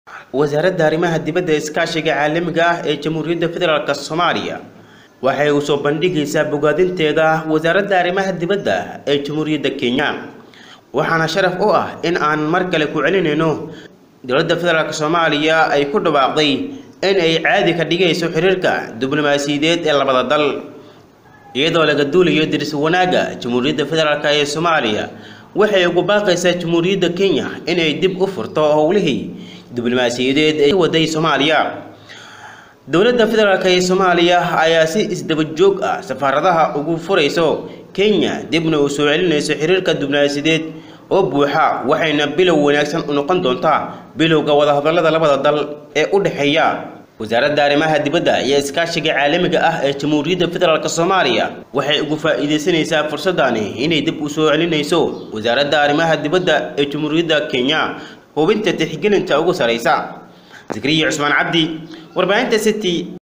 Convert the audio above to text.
wasaaradda arrimaha dibadda iskaashiga caalamiga ah ee jamhuuriyadda federaalk soomaaliya waxay u soo bandhigaysaa bogaadinteeda wasaaradda arrimaha dibadda ee jamhuuriyadda kenya waxaana sharaf u ah in aan mar kale ku celinayno dowladda federaalk soomaaliya ay ku dhawaaqday in ay caadi ka dhigayso xiriirka diblomaasiyadeed ee labada dal iyadoo laga duulayo diris wanaagga jamhuuriyadda federaalk ee soomaaliya waxay ugu baaqaysaa jamhuuriyadda kenya inay dib u furto howlihii diblomaasiyadeed ee waday soomaaliya dowladda federaalk ee soomaaliya ayaa si isdaba joog ah safaaradaha ugu furayso kenya dibna u soo celinayso xiriirka diblomaasiyadeed oo buuxa waxayna bilow wanaagsan u noqon doontaa bilowga wadahadallada labada dal ee u dhexeeya wasaaradda arrimaha dibadda iyo iskaashiga caalamiga ah ee jamhuuriyadda federaalk soomaaliya waxay ugu faa'iidaysanaysaa fursadani inay dib u soo celinayso wasaaradda arrimaha dibadda ee jamhuuriyadda kenya hubinta tixgelinta ugu saraysa zakariya cusmaan cabdi warbaahinta city